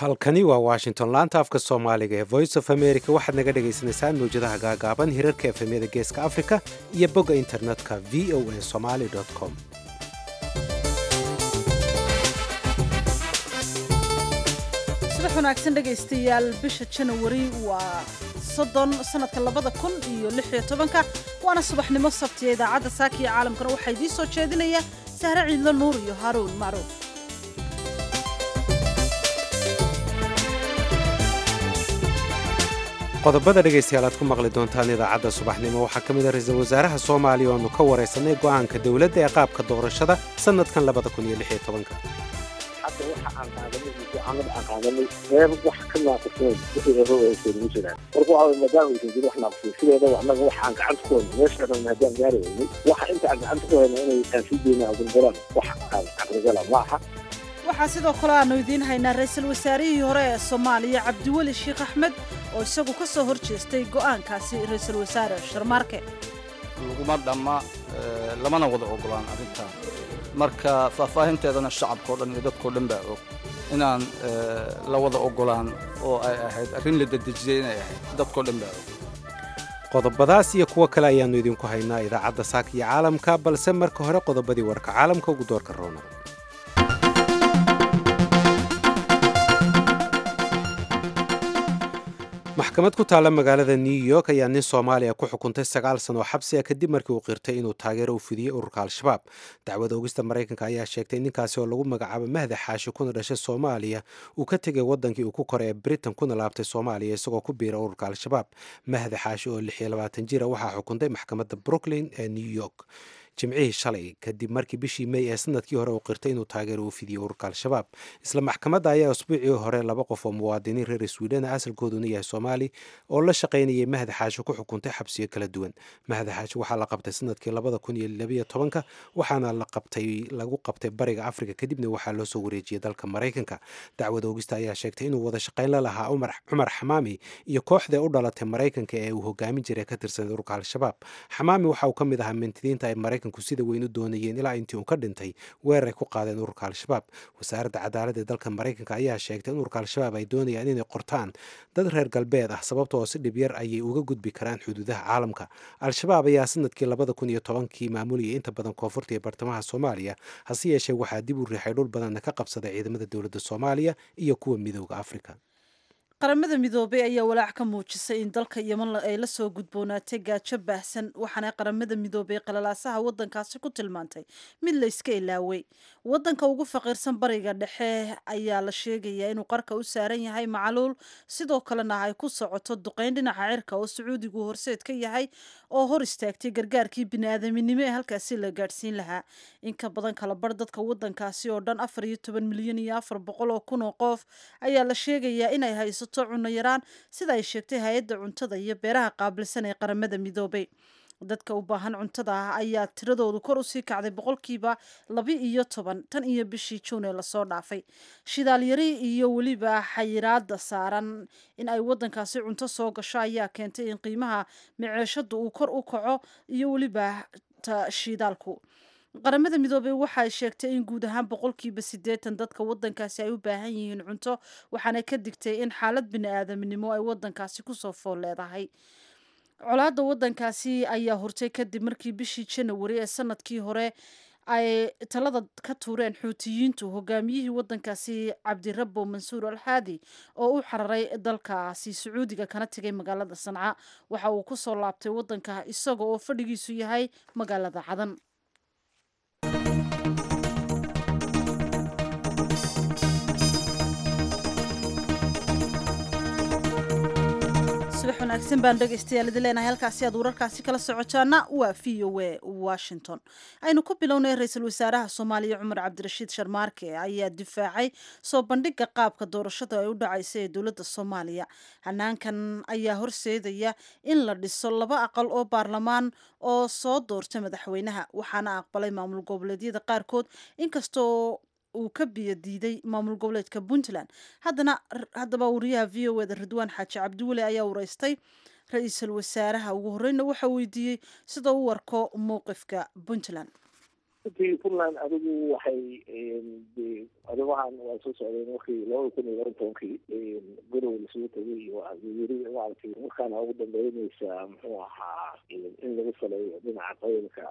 halkani waa washington laanta afka soomaaliga ee voice of america waxaad naga dhagaysanaysaan mawjadaha gaagaaban hirarka efemyada geeska africa iyo bogga internetka v o a somaly com subax wanaagsan dhegaystayaal bisha janawari waa soddon sanadka labada kun iyo lix iyo tobanka waana subaxnimo sabtiya idaacadda saaka iyo caalamkana waxaa idiin soo jeedinaya sahre ciidlo nuur iyo haruun macruuf qodobada dhegaystayaal aad ku maqli doontaan idaacadda subaxnimo waxaa ka mid a ra-iisul wasaaraha soomaaliya oonu ka waraysanay go'aanka dowladda ee qaabka doorashada sannadkan labada kun iyo lix iyo tobanka hadda waxa aan qaadanay go'aanada aan qaadanay reer wax ka naaquseen wixii hore aysan ugu jiraan marka waxa way maadaama aysan jirin wax naaqusay sideedaba annaga waxa aan gacanta ku hayno meesha dhan haddaan gaari weynay waxa inta aan gacanta ku hayno inay taansiideena agulgalaan wax aan caqligala ma aha waxaa sidoo kale aanu idiin haynaa ra-iisul wasaarihii hore ee soomaaliya cabdiweli sheekh axmed oo isagu ka soo hor jeestay go'aankaasi ra-iisul wasaare sharmaarke laguma dhamma lamana wada ogolaan arrintan marka faahfaahinteedana shacabkao dhan iyo dadkao dhan baa og inaan la wada ogolaan oo ay ahayd arrin la dedejiyey inay ahayd dadkao dhan baa og qodobadaas iyo kuwo kale ayaannu idinku haynaa idaacadda saaka iyo caalamka balse marka hore qodobadii warka caalamka ugu doorka roona maxkamad ku taalla magaalada new york ayaa nin soomaaliya ku xukuntay sagaal sano oo xabsi ah kadib markii uu qirtay inuu taageero u fidiyey ururka al-shabaab dacwada ogista maraykanka ayaa sheegtay in ninkaasi oo lagu magacaabo mahda xaashi kuna dhashay soomaaliya uu ka tegay wadankii uu ku koray ee britain kuna laabtay soomaaliya isagoo ku biira ururka al-shabaab mahda xaashi oo lix iyo labaatan jira waxaa xukuntay maxkamadda brooklyn ee new york jimcihii shalay kadib markii bishii may ee sanadkii hore uu qirtay inuu taageero u fidiyey ururka al-shabaab isla maxkamadda ayaa usbuucii hore laba qof oo muwaadiniin reer sweden asalkooduna yahay soomaali oo la shaqaynayay mahda xaashi ku xukuntay xabsiyo kala duwan mahda xaashi waxaa la qabtay sanadkii labada kun iyo labayo tobanka waxaana la qabtay lagu qabtay bariga afrika kadibna waxaa loo soo wareejiyey dalka maraykanka dacwada ogista ayaa sheegtay inuu wada shaqayn la lahaa cumar xamaami iyo kooxda u dhalatay maraykanka ee uu hogaamin jiray ka tirsan ururka al-shabaab xamaami waxa uu ka mid ahaa mintidiinta ay maraykanku sida weyn u doonayeen ilaa intii uu ka dhintay weerar ay ku qaadeen ururka al-shabaab wasaaradda cadaaladda ee dalka maraykanka ayaa sheegtay in ururka al-shabaab ay doonayaan inay qortaan dad reer galbeed ah sababta oo si dhib yar ayay uga gudbi karaan xuduudaha caalamka al-shabaab ayaa sanadkii labada kun iyo tobankii maamulayay inta badan koonfurta iyo bartamaha soomaaliya hase yeeshee waxaa dib u riixay dhul badanna ka qabsaday ciidamada dowladda soomaaliya iyo kuwa midooda afrika qaramada midoobay ayaa walaac ka muujisay in dalka yeman ay la soo gudboonaatay gaajo baahsan waxaana qaramada midoobay qalalaasaha wadankaasi ku tilmaantay mid la iska ilaaway wadanka ugu faqiirsan bariga dhexe ayaa la sheegayaa inuu qarka u saaran yahay macaluul sidoo kalena ay ku socoto duqeyn dhinaca cirka oo sacuudigu horseed ka yahay oo hor istaagtay gargaarkii biniaadaminimo ee halkaasi la gaadhsiin lahaa in ka badan kala bar dadka wadankaasi oo dhan afar iyo toban milyan iyo afar boqol oo kun oo qof ayaa la sheegayaa inay haysato cunno yaraan sida ay sheegtay hay-adda cuntada iyo beeraha qaabilsan ee qaramada midoobay dadka u baahan cuntada ah ayaa tiradoodu kor usii kacday boqolkiiba laba iyo toban tan iyo bishii juun ee lasoo dhaafay shidaalyari iyo weliba xayiraada saaran in ay wadankaasi cunto soo gasho ayaa keentay in qiimaha maceeshadu uu kor u kaco iyo weliba ta shidaalku qaramada midoobey waxay sheegtay in guud ahaan boqolkiiba siddeetan dadka wadankaasi ay u baahan yihiin cunto waxaana ka digtay in xaalad bini-aadamnimo ay wadankaasi kusoo fool leedahay colaadda wadankaasi ayaa hurtay kadib markii bishii janawari ee sanadkii hore ay talada ka tuureen xuutiyiintu hogaamiyihii wadankaasi cabdirabo mansuur alxaadi oo u xararay dalkaasi sacuudiga kana tegay magaalada sanca waxa uu kusoo laabtay wadanka isaga oo fadhigiisu yahay magaalada cadan subax wanaagsan baan dhegaystayaal idin leenahay halkaasi aad wararkaasi kala socotaana waa v o a washington aynu ku bilownay ra-iisul wasaaraha soomaaliya cumar cabdirashiid sharmaarke ayaa difaacay soo bandhiga qaabka doorashada ay u dhacaysa ee dowladda soomaaliya hanaankan ayaa horseedaya in la dhiso laba aqal oo baarlamaan oo soo doorta madaxweynaha waxaana aqbalay maamul goboleedyada qaarkood inkastoo uu ka biyo diiday maamul goboleedka puntland haddana haddaba wariyaha v o eda ridwaan xaaji cabdiweli ayaa wareystay ra-iisul wasaaraha ugu horeyna waxaa weydiiyey sida u warko mowqifka puntland runtii puntland adigu waxay de arrimahan waa soo socdeen markii labada kun iyo laba tobankii gorow lasugu tegay wayiri maaragtay markaana ugu dambeyneysa muxuu ahaa in lagu saleeyo dhinaca qabiilka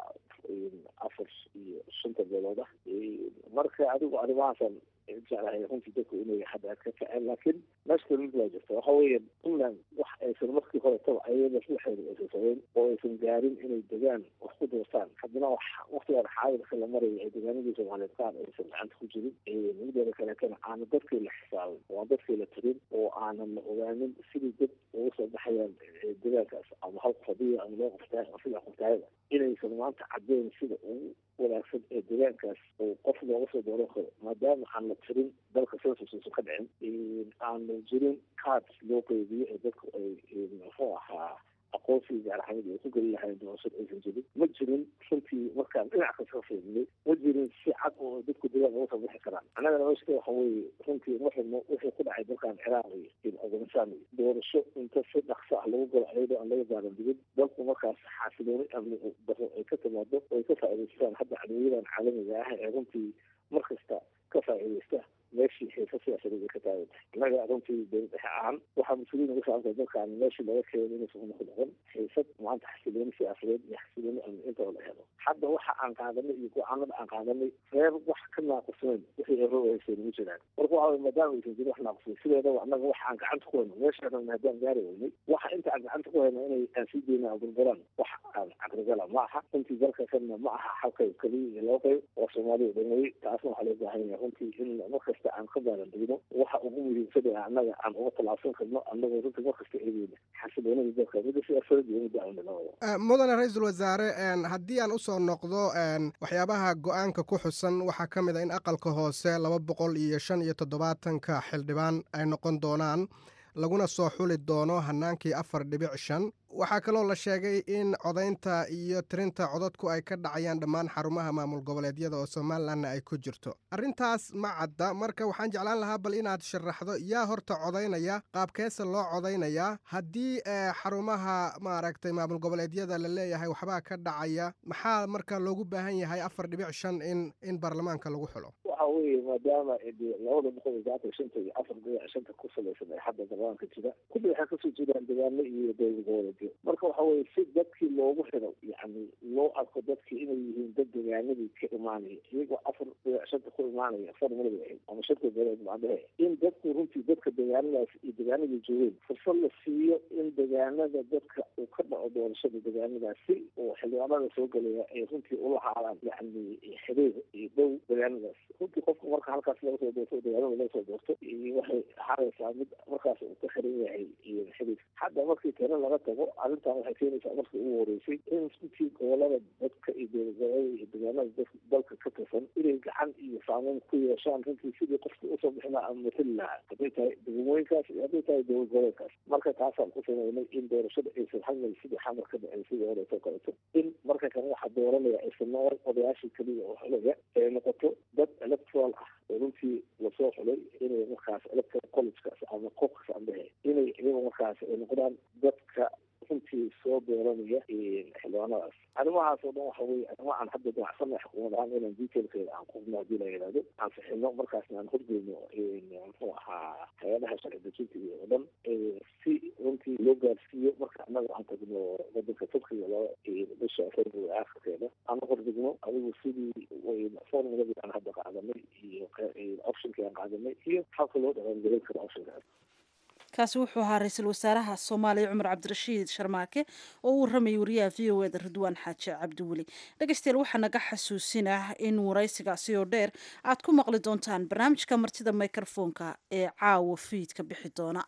afar iyo shanta beelood ah marka adigu arrimahaasan jeclahay runtii dadku inay hadda ka kaceen laakiin meeshka mid waa jirta waxa weeye puntland wax aysan markii horetaba ayada ruuxeeda aysan sameyn oo aysan gaarin inay degaan wax ku doortaan haddana wax waktigaan xaadirka la maraya ay degaanadii soomaaliyeed qaar aysan gacanta ku jirin mideeda kaleetana aana dadkii la xisaabin oo aan dadkii la tirin oo aanan la ogaanin sidii dad uga soo baxayaan degaankaas ama hal qof hadii ama loo qoftaa sida qoftaayada inaysan maanta caddeyn sida ugu wanaagsan ee degaankaas oo qof looga soo dooran karo maadaama aan la tirin dalka census uusan ka dhicin aanu jirin card loo qeybiyo ee dadku ay muxuu ahaa aqoonsiga gaaraxamid ay ku geli lahayn doorashada aysan jirin ma jirin runtii markaan dhinac kasta ka fiirinay ma jirin si cad oo dadku degaan uga soo bixi karaan annagana meeshka waxa weeye runtii waxaynu wixii ku dhacay dalkan ciraaq iyo afghanistan iyo doorasho inta si dhaqso ah lagu galo ayadoo aan laga gaaran digin dalku markaas xaasilooni amni daro ay ka timaado oo ay ka faa'iidaystaan hadda cadawyadan caalamiga ah ee runtii mar kasta ka faa'iidaysta meeshii xiisa siyaasadeed ay ka taagan tahay innaga runtii dowlad dhexe ahaan waxaa mas-uuliyin uga saabsan dalkan meeshii laga keenay inaysan una ku noqon xiisad maanta xasilooni siyaasadeed iyo xasilooni amni intaba la helo hadda waxa aan qaadanay iyo go-aanada aan qaadanay reer wax ka naaqusnayn wixii ero aysan ugu jiraan marka waxa maadaama aysan jirin wax naaqusnayn sideedaba annaga waxa aan gacanta ku hayno meeshaan haddaan gaari weynay waxa inta aan gacanta ku hayno inay aan sii deyna aan burburaan wax aan caqligala ma aha runtii dalka kanna ma aha hal qayb keliya iyo laba qayb oo soomaaliya dhamay taasna waxaa loo baahan yahay runtii in markasta aan ka baalandegno waxa ugu muhiimsan ee annaga aan uga tallaabsan karno annagoo runtii markasta eegeyna xasiloonada dalka midda siyaasadeed iyo midda amnilabada mudane ra-iisul wasaare haddii aan usoo noqdo waxyaabaha go-aanka ku xusan waxaa ka mid a in aqalka hoose laba boqol iyo shan iyo toddobaatanka xildhibaan ay noqon doonaan laguna soo xuli doono hanaankii afar dhibic shan waxaa kaloo la sheegay in codaynta iyo tirinta codadku ay ka dhacayaan dhammaan xarumaha maamul goboleedyada oo somalilanna ay ku jirto arrintaas ma cadda marka waxaan jeclaan lahaa bal inaad sharaxdo yaa horta codaynaya qaabkeesa loo codaynayaa haddii xarumaha maaragtay maamul goboleedyada la leeyahay waxbaa ka dhacaya maxaa marka loogu baahan yahay afar dhibic shan in in baarlamaanka lagu xulo waxa weeye maadaama labada boqol iyo saatan shanta iyo afar dhibic shanta ku salaysan ay hadda baarlamaanka jira kulli waxay kasoo jiraan degaano iyo dowlad goboleedyo marka waxa weye si dadkii loogu xiro yani loo arko dadkii inay yihiin dad degaanadii ka imaanaya iyagoo afar dhibic shanta ku imaanaya farmada ahayd ama shanta beeleed macdahe in dadku runtii dadka degaanadaas iyo degaanadii joogeen fursad la siiyo in degaanada dadka uu ka dhaco doorashada degaanadaas si oo xildhibaanada soo gelaya ay runtii ula haadaan yani xiriir iyo dhow degaanadaas runtii qofka marka halkaas laga soo doorto degaanada laga soo doorto waxay ahaanaysaa mid markaas uu ka xiran yahay xiriir hadda markii tiro laga tago arrintan waxay keenaysaa markii ugu horeysay in runtii gobolada dadka iyo dowladgobolada iyo degaanada dalka ka tirsan inay gacan iyo saameyn ku yeeshaan runtii sidii qofka usoo bixin lahaa ama matali lahaa hadday tahay degmooyinkaas iyo hadday tahay dowlad goboleedkaas marka taasaan ku sameynay in doorashada aysan halmay sidii xamar ka dhacay sidii horeeto kaleeto in marka kale waxaa dooranaya aysan noqon odayaashii keliya oo xulaya ee noqoto dad electoral ah oo runtii lasoo xulay inay markaas electoral collegekaas ama qofkas ambehe inay iyaga markaas ay noqdaan dadka runtii soo dooranaya xildhibaanadaas arrimahaas oo dhan waxa weye arrimo aan hadda damacsana xukuumad ahaan inaan detailkeeda aan qubno haddii la yidhahdo aan fixino markaasna aan horgeyno muxuu ahaa hay-adaha sharci dejinta iyo oo dhan si runtii loo gaarsiiyo marka annaga aan tagno wadanka turkiga loo bisha february aakhirkeeda aan hordigno adigu sidii formuladii aan hadda qaadanay iyo optionkii aan qaadanay iyo habka loo dhaqangelin karo optionkaas kaasi wuxuu ahaa ra-iisul wasaaraha soomaaliya cumar cabdirashiid sharmaake oo u warramayay wariyaha v o eda ridwaan xaaji cabdiweli dhegeystayaal waxaa naga xasuusinah in waraysigaasi oo dheer aad ku maqli doontaan barnaamijka martida microfoonka ee caawa fiidka bixi doona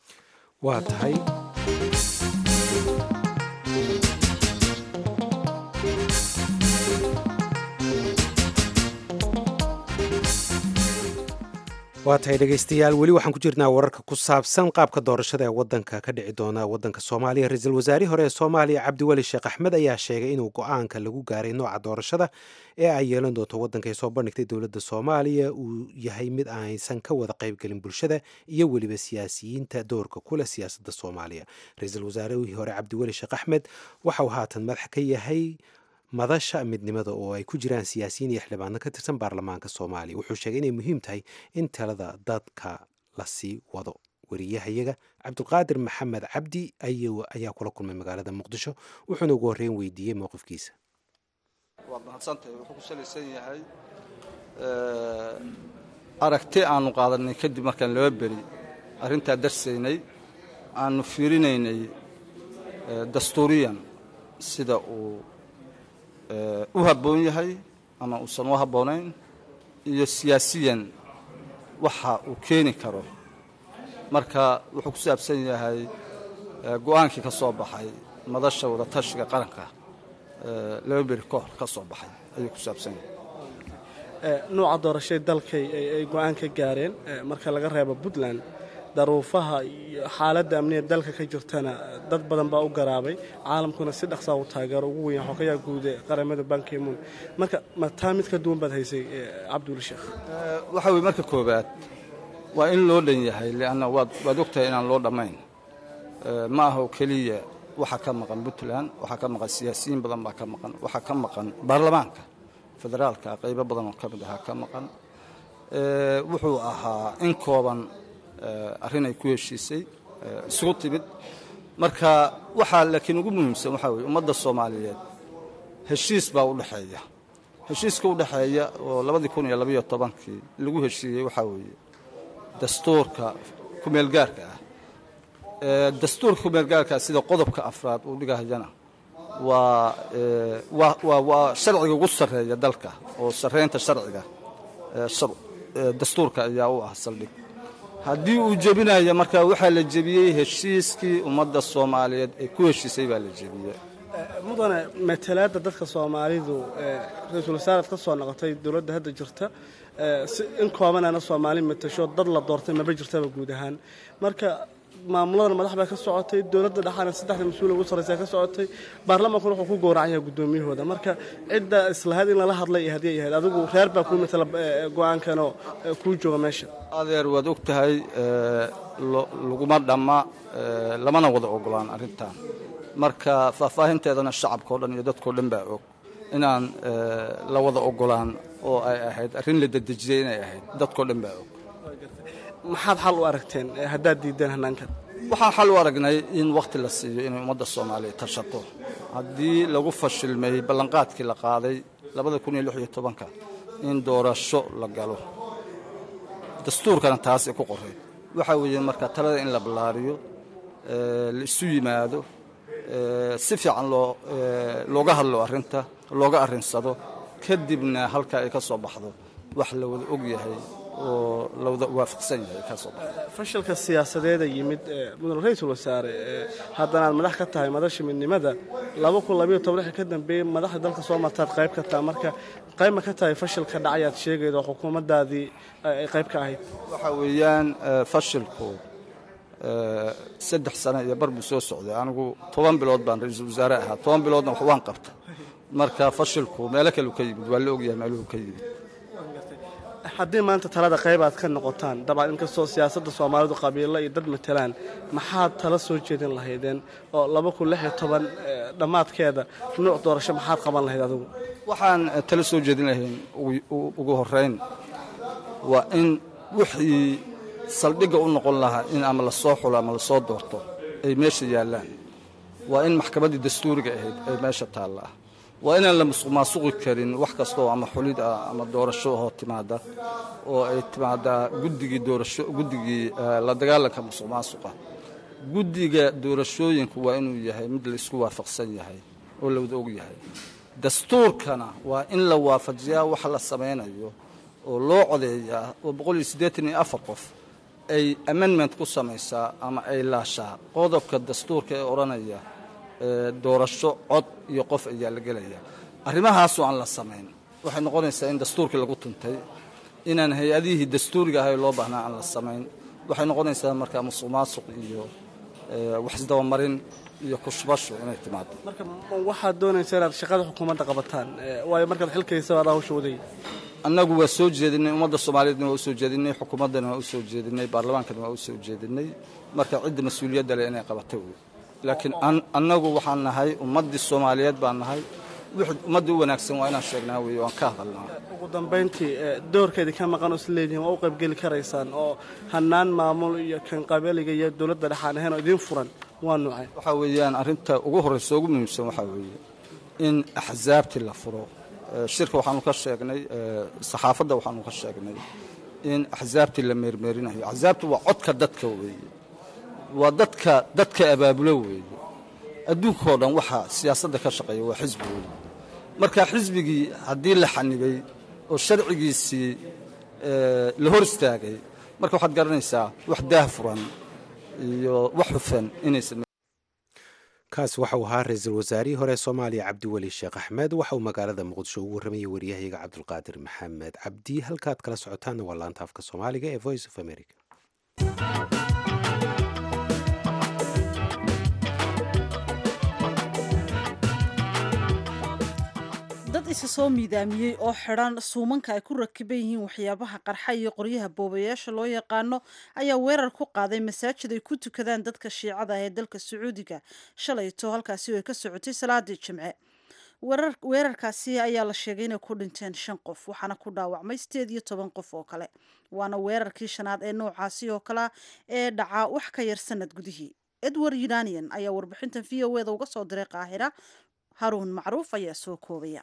waa tahay waa tahay dhegeystayaal weli waxaan ku jirnaa wararka ku saabsan qaabka doorashada ee wadanka ka dhici doona wadanka soomaaliya ra-iisul wasaarihii hore ee soomaaliya cabdiweli sheekh axmed ayaa sheegay inuu go-aanka lagu gaaray nooca doorashada ee ay yeelan doonto wadanka ay soo bandhigtay dowladda soomaaliya uu yahay mid aysan ka wada qaybgelin bulshada iyo weliba siyaasiyiinta doorka kuleh siyaasadda soomaaliya ra-iisul wasaarihii hore cabdiweli sheekh axmed waxa uu haatan madax ka yahay madasha midnimada oo ay ku jiraan siyaasiyiin iyo xildhibaano ka tirsan baarlamaanka soomaaliya wuxuu sheegay inay muhiim tahay in talada dadka la sii wado wariyahayaga cabdulqaadir maxamed cabdi ayaa kula kulmay magaalada muqdisho wuxuuna ugu horreyn weydiiyey mowqifkiisa waad mahadsantahay wuxuu ku salaysan yahay aragti aanu qaadanay kadib markaan laba beri arrintaa darsaynay aanu fiirinaynay dastuuriyan sida uu u habboon yahay ama uusan u habboonayn iyo siyaasiyan waxa uu keeni karo marka wuxuu ku saabsan yahay go-aankii ka soo baxay madasha wadatashiga qaranka laba beri ka hor ka soo baxay ayuu ku saabsan yahay nuuca doorashay dalkay ay go-aan ka gaareen marka laga reebo puntland daruufaha iyo xaaladda amniga dalka ka jirtana dad badan baa u garaabay caalamkuna si dhaqsaa u taageero ugu weyn xogayaa guude qaramada bankimuun marka ma taa mid ka duwan baad haysay cabduli sheekh waxa weye marka koowaad waa in loo dhan yahay lianna waad waad ogtahay inaan loo dhammayn ma aha oo keliya waxaa ka maqan puntland waxaa ka maqan siyaasiyiin badan baa ka maqan waxaa ka maqan baarlamaanka federaalka qaybo badan oo ka mid ahaa ka maqan wuxuu ahaa in kooban arrin ay ku heshiisay isugu timid marka waxaa laakiin ugu muhiimsan waxaa weye ummadda soomaaliyeed heshiis baa u dhexeeya heshiiska u dhexeeya oo labadii kun iyo labayo tobankii lagu heshiiyey waxaa weeye dastuurka kumeelgaarka ah dastuurka kumeelgaarkaa sida qodobka afraad uu dhigahayana waa waa waa sharciga ugu sarreeya dalka oo sarreynta sharciga dastuurka ayaa u ah saldhig haddii uu jebinayo marka waxaa la jebiyey heshiiskii ummadda soomaaliyeed ee ku heshiisay baa la jebiyey mudane matalaadda dadka soomaalidu ra-iisul wasaaraad ka soo noqotay dowladda hadda jirta in koobanana soomaali matasho dad la doortay maba jirtaba guud ahaan marka maamuladan madax baa ka socotay dowladda dhexaana saddexda mas-uul ugu sarraysa ka socotay baarlamaankuna wuxuu ku gowracan yahay guddoomiyahooda marka cidda islahayd in lala hadlay iyo haddii ay ahayd adigu reer baa kuu matala go-aankanoo kuu jooga meesha adeer waad og tahay laguma dhamma lamana wada ogolaan arrintan marka faahfaahinteedana shacabka o dhan iyo dadkao dhan baa og inaan la wada ogolaan oo ay ahayd arrin la dedejiyey inay ahayd dadkao dhan baa og maxaad xal u aragteen haddaad diideen hannaankan waxaan xal u aragnay in wakhti la siiyo inay ummadda soomaaliya tashato haddii lagu fashilmay ballanqaadkii la qaaday labada kun iyo lix iyo tobanka in doorasho la galo dastuurkana taasay ku qoray waxaa weeye marka talada in la ballaariyo la isu yimaado si fiican loo looga hadlo arrinta looga arrinsado kadibna halka ay ka soo baxdo wax la wada og yahay oo la wada waafaqsan yahay ka soo baxdo fashilka siyaasadeeda yimid mudane ra-iisul wasaare haddana aad madax ka tahay madasha midnimada laba kun labayo toban wixii ka dambeeyey madaxda dalka soo martaad qayb ka taha marka qayb ma ka tahay fashilka dhacayaad sheegayda oo xukuumaddaadii ay qayb ka ahayd waxaa weeyaan fashilku saddex sano iyo bar buu soo socday anigu toban bilood baan ra-iisul wasaare ahaa toban biloodna wax waan qabta marka fashilku meelo kaleu ka yimid waa la ogyahay meeluhu ka yimid haddii maanta talada qayb aad ka noqotaan dabcan inkastoo siyaasadda soomaalidu qabiilo iyo dad matalaan maxaad tala soo jeedin lahaydeen oo laba kun lix iyo toban dhammaadkeeda nuuc doorasho maxaad qaban lahayd adigu waxaan tala soo jeedin lahayn ugu horeyn waa in wixii saldhigga u noqon lahaa in ama la soo xulo ama la soo doorto ay meesha yaallaan waa in maxkamaddii dastuuriga ahayd ay meesha taallaa waa inaan la musuqmaasuqi karin wax kastaoo ama xulid ah ama doorasho oo timaada oo ay timaadaa guddigii doorasho guddigii la dagaalanka musuqmaasuqa guddiga doorashooyinku waa inuu yahay mid la isku waafaqsan yahay oo la wada og yahay dastuurkana waa in la waafajiyaa wax la samaynayo oo loo codeeyaa oo boqol iyo siddeetan iyo afar qof ay amendment ku samaysaa ama ay laashaa qodobka dastuurka ee odhanaya doorasho cod iyo qof ayaa la gelaya arrimahaasoo aan la samayn waxay noqonaysaa in dastuurkii lagu tuntay inaan hay-adihii dastuuriga ahay loo baahnaa aan la samayn waxay noqonaysaa markaa musuq maasuq iyo waxisdabamarin iyo kushbasho inay timaado marka waxaad doonaysaa inaad shaqada xukuumadda qabataan waayo markaad xilkaysa aad hawsha waday annagu waa soo jeedinay ummadda soomaaliyeedna waa u soo jeedinay xukuumaddana waa u soo jeedinay baarlamaankana waa u soo jeedinay marka cidda mas-uuliyadda leh inay qabatay wey laakiin annagu waxaan nahay ummaddii soomaaliyeed baan nahay wixii ummadda u wanaagsan waa inaan sheegnaa weeye waan ka hadalnaa ugu dambayntii doorkeedii ka maqan oo isleedihiin waa u qaybgeli karaysaan oo hannaan maamul iyo kan qabeeliga iyo dowladda dhexaan ahayn oo idiin furan waa nuucay waxaa weeyaan arrinta ugu horraysa ugu muhiimsan waxaa weeye in axsaabtii la furo shirka waxaanu ka sheegnay saxaafadda waxaanu ka sheegnay in axsaabtii la meermeerinayo axsaabtu waa codka dadka weeye waa dadka dadka abaabulo weeye adduunkao dhan waxaa siyaasadda ka shaqeeya waa xisbi weeye marka xisbigii haddii la xanibay oo sharcigiisii la hor istaagay marka waxaad garanaysaa wax daah furan iyo wax hufan inaysan kaasi waxauu ahaa ra-iisul wasaarihii hore soomaaliya cabdiweli sheekh axmed waxa uu magaalada muqdisho ugu warramayay waryahayaga cabdulqaadir maxamed cabdi halkaad kala socotaanna waa laanta afka soomaaliga ee voice of america dad isa soo miidaamiyey oo xidhan suumanka ay ku rakiban yihiin waxyaabaha qarxa iyo qoryaha boobayaasha loo yaqaano ayaa weerar ku qaaday masaajid ay ku tukadaan dadka shiicada ah ee dalka sacuudiga shalayto halkaasi oo ay ka socotay salaadii jimce weerarkaasi ayaa la sheegay inay ku dhinteen shan qof waxaana ku dhaawacmay sideed iyo toban qof oo kale waana weerarkii shanaad ee noocaasi oo kalea ee dhacaa wax ka yar sanad gudihii edward unanian ayaa warbixintan v o eda uga soo diray qaahira haruun macruuf ayaa soo koobaya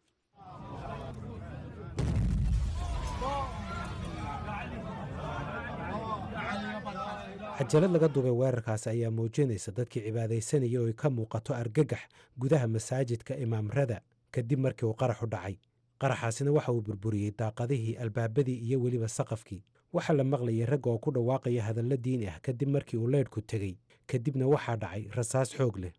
cajalad laga duubay weerarkaasi ayaa muujinaysa dadkii cibaadaysanaya oo ay ka muuqato argagax gudaha masaajidka imaamrada kadib markii uu qaraxu dhacay qaraxaasina waxa uu burburiyey daaqadihii albaabadii iyo weliba saqafkii waxaa la maqlayay ragga oo ku dhawaaqaya hadallo diini ah kadib markii uu leydhku tegey kadibna waxaa dhacay rasaas xoog leh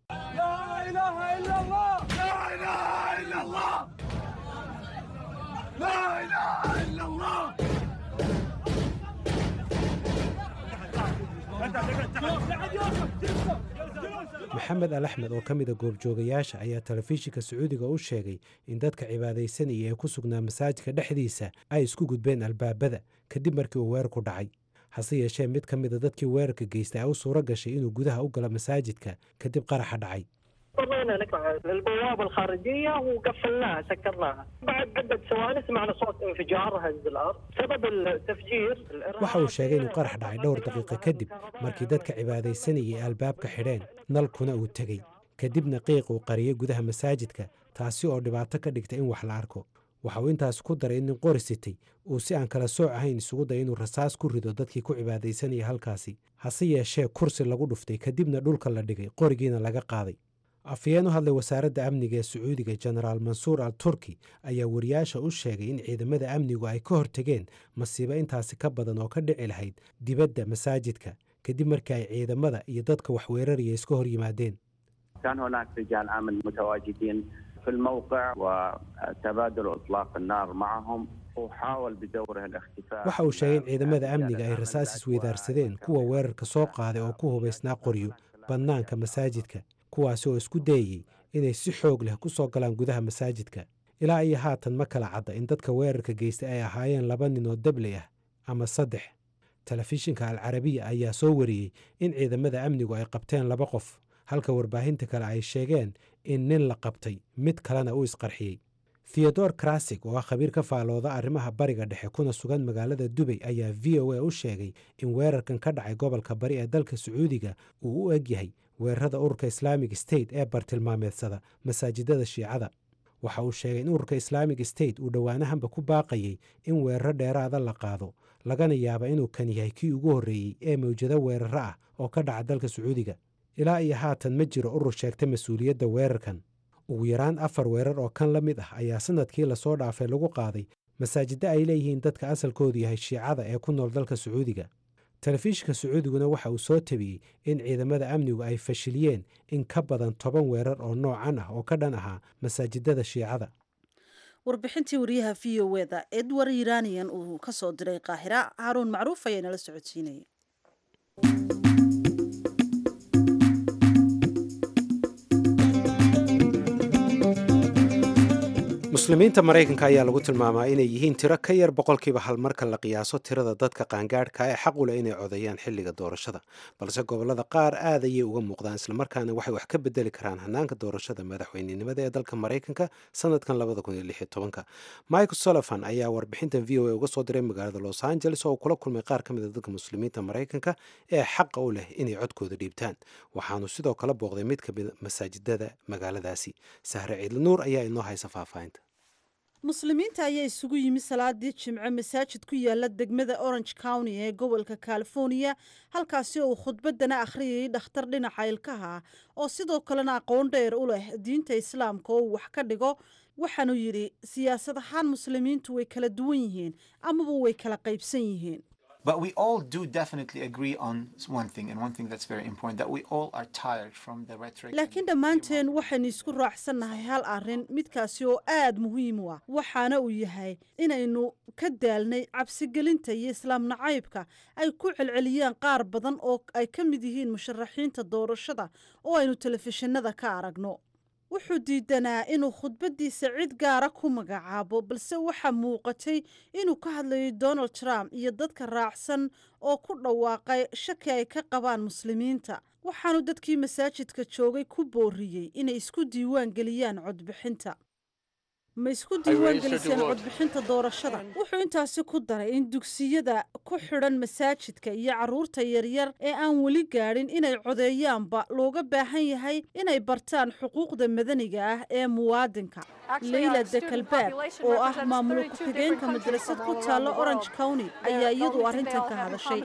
maxamed al axmed oo ka mida goobjoogayaasha ayaa telefishinka sacuudiga u sheegay in dadka cibaadaysanaya ee ku sugnaa masaajidka dhexdiisa ay isku gudbeen albaabada kadib markii uu weerarku dhacay hase yeeshee mid ka mida dadkii weerarka geystay ay u suuro gashay inuu gudaha u galo masaajidka kadib qaraxa dhacay اضطرينا نقطع البوابه الخارجيه وقفلناها سكرناها بعد عده ثواني سمعنا صوت انفجار هز الارض سبب التفجير waxa uu sheegay inuu qarax dhacay dhowr daqiiqo kadib markii dadka cibaadaysanayay albaabka xidheen nalkuna uu tegey kadibna qiiq uu qariyey gudaha masaajidka taasi oo dhibaato ka dhigta in wax la arko waxa uu intaas ku daray in nin qori sitay uu si aan kala sooc ahayn isugu day inuu rasaas ku rido dadkii ku cibaadaysanaya halkaasi hase yeeshee kursi lagu dhuftay kadibna dhulka la dhigay qorigiina laga qaaday afhayeen u hadlay wasaaradda amniga ee sacuudiga jenaraal mansuur al turki ayaa wariyaasha u sheegay in ciidamada amnigu ay ka hortegeen masiibo intaasi ka badan oo ka dhici lahayd dibadda masaajidka kadib markii ay ciidamada iyo dadka wax weeraraya iska hor yimaadeen كان هناك رجال امن متواجدين في الموقع وتبادل اطلاق النار معهم وحاول بدوره الاختفاء waxa uu sheegay in ciidamada amniga ay rasaas isweydaarsadeen kuwa weerarka soo qaaday oo ku hubaysnaa qoryo bannaanka masaajidka kuwaasi oo isku dayayey inay si xoog leh ku soo galaan gudaha masaajidka ilaa iyo haatan ma kala cadda in dadka weerarka geystay ay ahaayeen laba nin oo dabley ah ama saddex telefishinka alcarabiya ayaa soo wariyey in ciidamada amnigu ay qabteen laba qof halka warbaahinta kale ay sheegeen in nin la qabtay mid kalena uu isqarxiyey theodor krasig oo ah khabiir ka faalooda arrimaha bariga dhexe kuna sugan magaalada dubay ayaa v o a u sheegay in weerarkan ka dhacay gobolka bari ee dalka sacuudiga uu u eg yahay weerarada ururka islaamic state ee bartilmaameedsada masaajidada shiicada waxa uu sheegay in ururka islaamic state uu dhowaanahanba ku baaqayey in weeraro dheeraada la qaado lagana yaaba inuu kan yahay kii ugu horreeyey ee mawjado weeraro ah oo ka dhaca dalka sacuudiga ilaa iyo haatan ma jiro urur sheegta mas-uuliyadda weerarkan ugu yaraan afar weerar oo kan la mid ah ayaa sanadkii lasoo dhaafay lagu qaaday masaajiddo ay leeyihiin dadka asalkoodu yahay shiicada ee ku nool dalka sacuudiga telefishinka sacuudiguna waxa uu soo tabiyey in ciidamada amnigu ay fashiliyeen in ka badan toban weerar oo noocan ah oo ka dhan ahaa masaajidada shiicada warbixintii wariyaha v o eda edward iranian uu ka soo diray qaahira haruun macruuf ayaa nala socodsiinaya muslimiinta maraykanka ayaa lagu tilmaamaa inay yihiin tiro ka yar boqolkiiba hal marka la qiyaaso tirada dadka qaangaadhka ee xaq u leh inay codeeyaan xilliga doorashada balse gobolada qaar aad ayay uga muuqdaan islamarkaana waxay wax ka bedeli karaan hanaanka doorashada madaxweynenimada ee dalka maraykanka sanadkan michael solofan ayaa warbixintan v o a uga soo diray magaalada los angeles oo uu kula kulmay qaar ka mida dadka muslimiinta maraykanka ee xaqa u leh inay codkooda dhiibtaan waxaanu sidoo kale booqday mid kamida masaajidada magaaladaasi sahre ciidla nuur ayaa inoo haysa faahfaahinta muslimiinta ayaa isugu yimi salaadii jimce masaajid ku yaala degmada orange county ee gobolka california halkaasi oo uu khudbadana akhriyayay dhakhtar dhinaca ilkaha ah oo sidoo kalena aqoon dheer u leh diinta islaamka oo uu wax ka dhigo waxaanu yidhi siyaasad ahaan muslimiintu way kala duwan yihiin amaba way kala qaybsan yihiin But we all do definitely agree on one thing, and one thing that's very important that we all are tired from the rhetoric. laakiin dhammaanteen waxaynu isku raacsannahay hal arrin midkaasi oo aad muhiim u ah waxaana uu yahay inaynu ka daalnay cabsigelinta iyo islaam nacaybka ay ku celceliyaan qaar badan oo ay ka mid yihiin musharaxiinta doorashada oo aynu telefishinada ka aragno wuxuu diidanaa inuu khudbaddiisa cid gaara ku magacaabo balse waxaa muuqatay inuu ka hadlayo donald trump iyo dadka raacsan oo ku dhawaaqay shaki ay ka qabaan muslimiinta waxaanu dadkii masaajidka joogay ku booriyey inay isku diiwaan geliyaan codbixinta ma isku diiwaan geliseen codbixinta doorashada wuxuu intaasi ku daray in dugsiyada ku xidhan masaajidka iyo carruurta yaryar ee aan weli gaadhin inay codeeyaanba looga baahan yahay inay bartaan xuquuqda madaniga ah ee muwaadinka leyla dekalbaab oo ah maamul ku-xigeenka madrasad ku taalla orange county ayaa iyadu arrintan ka hadashay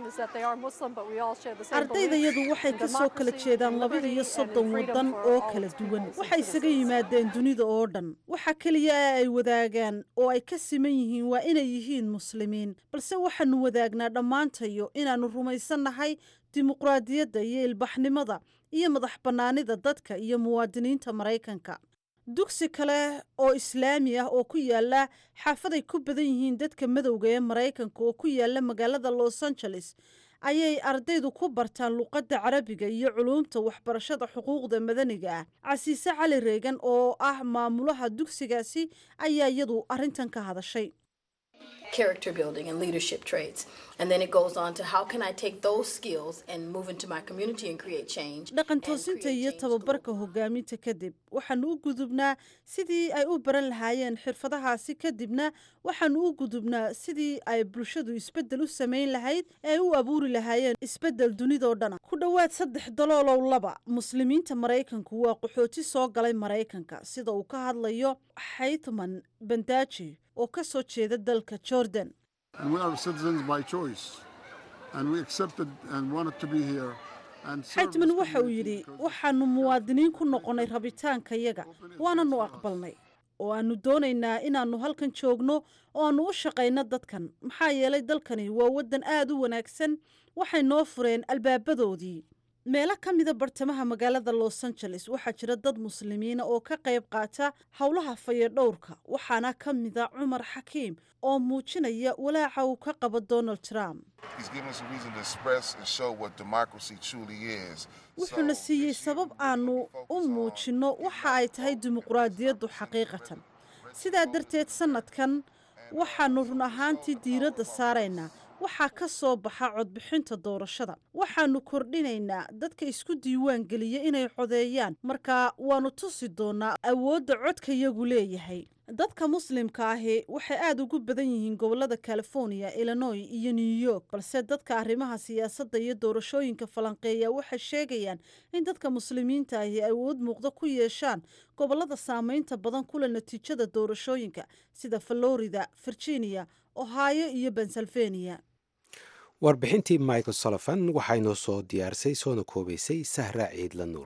ardaydayadu waxay ka soo kala jeedaan laba iyo soddon waddan oo kala duwan waxay isaga yimaadeen dunida oo dhan waxa keliya ee ay wadaagaan oo ay ka siman yihiin waa inay yihiin muslimiin balse waxaanu wadaagnaa dhammaantayo inaannu rumaysannahay dimuqraadiyadda iyo ilbaxnimada iyo madax bannaanida dadka iyo muwaadiniinta maraykanka dugsi kale oo islaami ah oo ku yaala xaafaday ku badan yihiin dadka madowga ee maraykanka oo ku yaala magaalada los angeles ayay ardaydu ku bartaan luqadda carabiga iyo culuumta waxbarashada xuquuqda madaniga ah casiise cali reegan oo ah maamulaha dugsigaasi ayaa iyadu arrintan ka hadashay character building and leadership traits. And then it goes on to how can I take those skills and move into my community and create change. dhaqan toosinta iyo tababarka hogaaminta kadib waxaanu u gudubnaa sidii ay u baran lahaayeen xirfadahaasi kadibna waxaanu u gudubnaa sidii ay bulshadu isbeddel u samayn lahayd ee ay u abuuri lahaayeen isbeddel dunidoo dhana ku dhowaad saddex daloolow laba muslimiinta maraykanku waa qaxooti soo galay maraykanka sida uu ka hadlayo xaytman bandaaji oo ka soo jeeda dalka jordan And we are citizens by choice. And we accepted and wanted to be here. and serve xaytman this waxa uu community yidhi because waxaanu muwaadiniin ku noqonnay rabitaankayaga waananu aqbalnay oo aanu doonaynaa inaannu halkan joogno oo aanu u shaqayno dadkan maxaa yeelay dalkani waa waddan aad u wanaagsan waxay noo fureen albaabadoodii meelo ka mida bartamaha magaalada los angeles waxaa jira dad muslimiina oo ka qayb qaata howlaha fayadhowrka waxaana ka mida cumar xakiim oo muujinaya walaaca uu ka qabo donald trump He's given us a reason to express and show what democracy truly is. wuxuuna So, siiyey this year sabab we aanu really u focus on muujinno waxa ay tahay dimuqraadiyaddu xaqiiqatan sidaa darteed sannadkan waxaannu run ahaantii diiradda saaraynaa waxaa ka soo baxa codbixinta doorashada waxaannu kordhinaynaa dadka isku diiwaan geliya inay codeeyaan marka waannu tusi doonaa awoodda codkayagu leeyahay dadka muslimka ahi waxay aada ugu badan yihiin gobolada california illinois iyo new york balse dadka arrimaha siyaasadda iyo doorashooyinka falanqeeya waxay sheegayaan in dadka muslimiinta ahi awood muuqda ku yeeshaan gobolada saameynta badan kule natiijada doorashooyinka sida florida virginia ohio iyo pennsylvania warbixintii michael solofan waxaa inoo soo diyaarisay soona koobaysay sahra ciidla nuur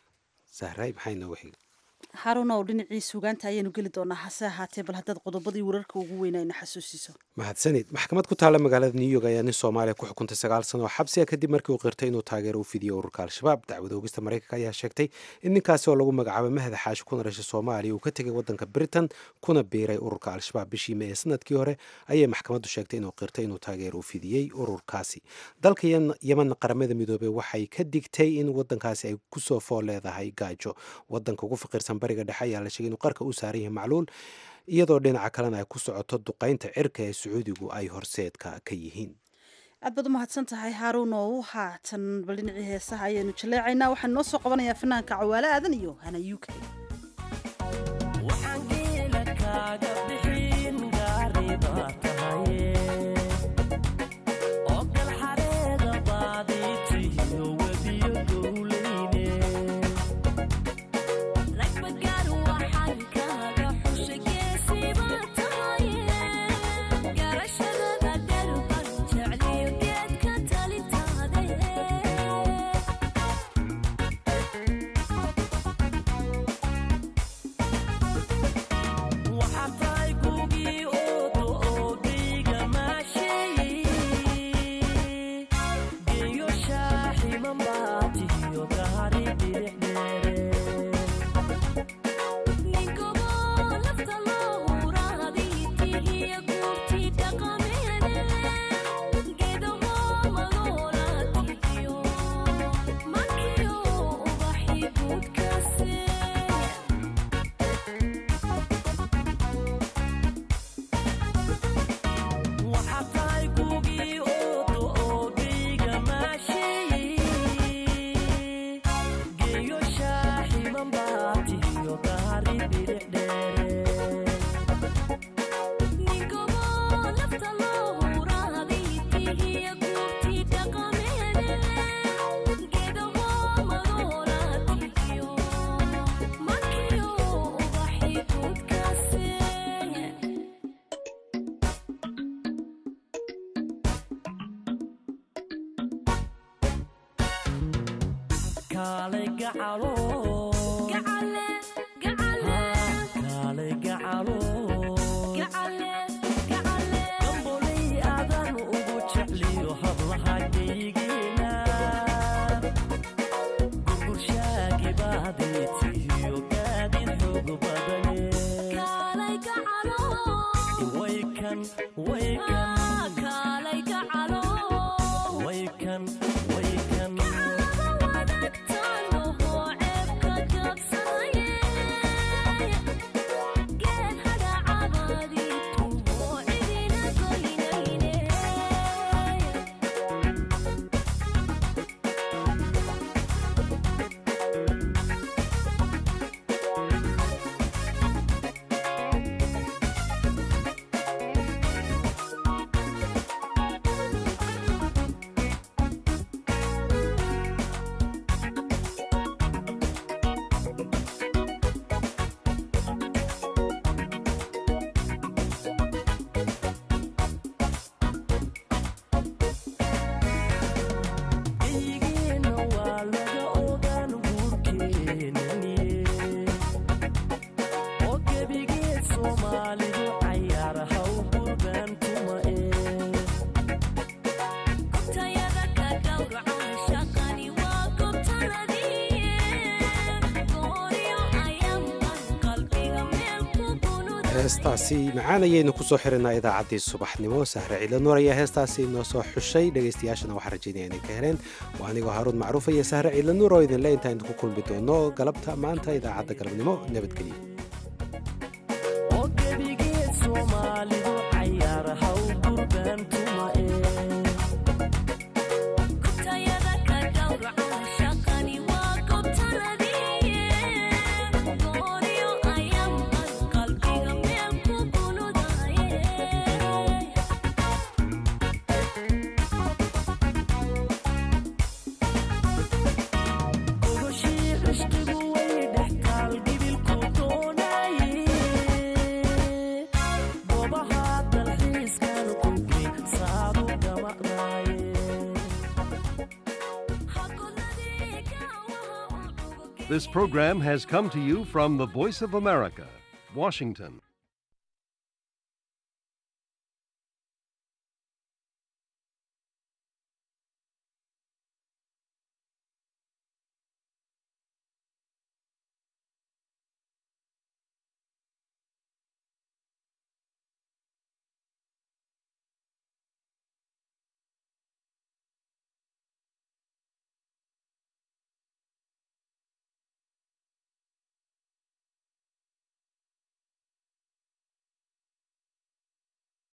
sahray maxay noogu xigay harunow dhinacii sugaanta ayaanu geli doonaa hase ahaatee bal haddaad qodobadii wararka ugu weynayna xasuusiso mahadsanid maxkamad ku taalla magaalada new york ayaa nin soomaaliya ku xukuntay sagaal sano oo xabsiga kadib markii uu qirtay inuu taageero u fidiyo ururka al-shabaab dacwada oogista maraykanka ayaa sheegtay in ninkaasi oo lagu magacaabo mahda xaashi kuna dhashay soomaaliya uu ka tegay wadanka britain kuna biiray ururka al-shabaab bishii mee ee sanadkii hore ayay maxkamaddu sheegtay inuu qirtay inuu taageero u fidiyey ururkaasi dalka Yen- yemen qaramada midoobey waxay ka digtay in wadankaasi ay kusoo fool leedahay gaajo wadanka ugu faqiirsan bariga dhexe ayaa la sheegay inuu qarka u saaran yahay macluul iyadoo dhinaca kalena ay ku socoto duqaynta cirka ee sacuudigu ay horseedka ka yihiin aad baad u mahadsan tahay haaruun oo haatan bal dhinacii heesaha ayaanu jaleecaynaa waxaan noo soo qabanayaa fanaanka cawaale aadan iyo hana u k heestaasi macaan ayaynu kusoo xirinaa idaacaddii subaxnimo sahre ciilanuur ayaa heestaasi inoo soo xushay dhegaystayaashana waxaa rajaynaya inay ka heleen waa anigoo haaruun macruuf iyo sahre ciilanuur oo idinle intaan idinku kulmi doono galabta maanta idaacadda galabnimo nabadgelyo This program has come to you from the Voice of America, Washington.